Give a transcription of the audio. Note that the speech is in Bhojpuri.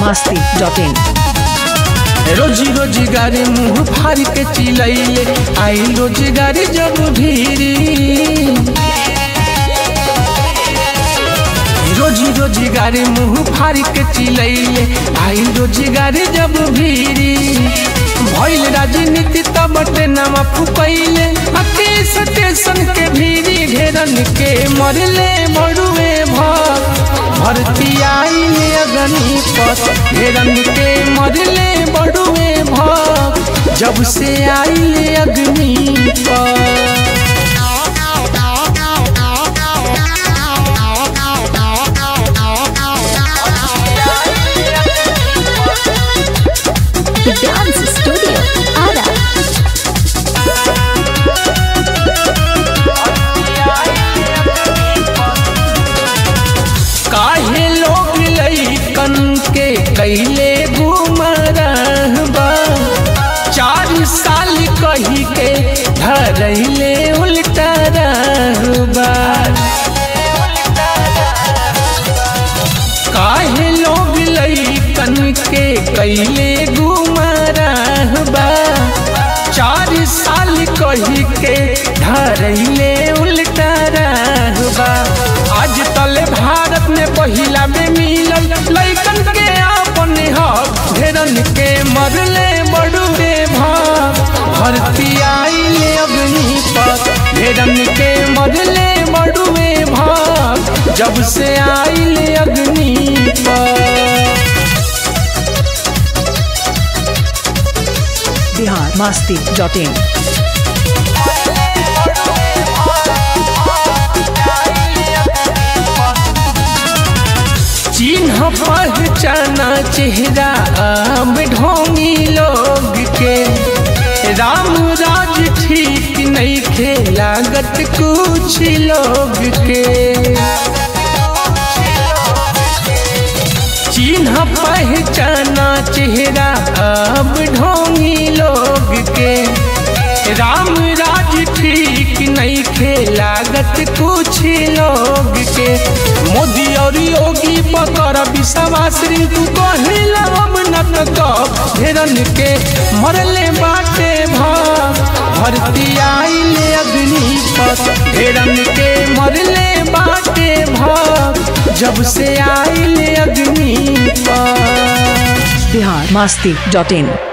masti dot in. रोजी रोजगारी मुंह फाड़ के चिलैले आई रोजगारी जब भीरी रोजी रोजगारी मुंह फाड़ के चिलैले आई रोजगारी जब भीरी भइल राजनीति तब नमा फुकैले अके स्टेशन के भीरी घेरन के मरले मरुए भर भरती आइले अगनी पत घेरन के मरले बड़ुए भर जब से आइले अग्नि पर The Dance Studio, Ara. काहे लोग लैकन के कैले घुमरहबा चार साल कही के धरैले उल्टा रहबा काहे लोग लैकन के कैले घुमरहबा चार साल कही के धरैले उल्टा रहबा आज तल भारत में पहिला में मिलल लैकन के अपने हक घेरन के मरले बड़ुए भाग भरती आइले अग्नि पर घेरन के मरले बड़ुए भाग जब से आइले अग्नि पर Bihar masti dot in. चिन्ह पहचाना चेहरा अब ढोंगी लोग के राम राज ठीक नहीं खे लागत कुछ लोग के चिन्ह पहचाना चेहरा अब ढोंगी लोग के राम राज ठीक नहीं खे लागत कुछ लोग के मोदी और योगी पकर विश्वास तू कहिला अब न कब घेरन के मरले बाटे भाग भरती आइले अग्नि पथ घेरन के मरले बाटे भाग जब से आइले अग्नि पर Bihar masti dot in.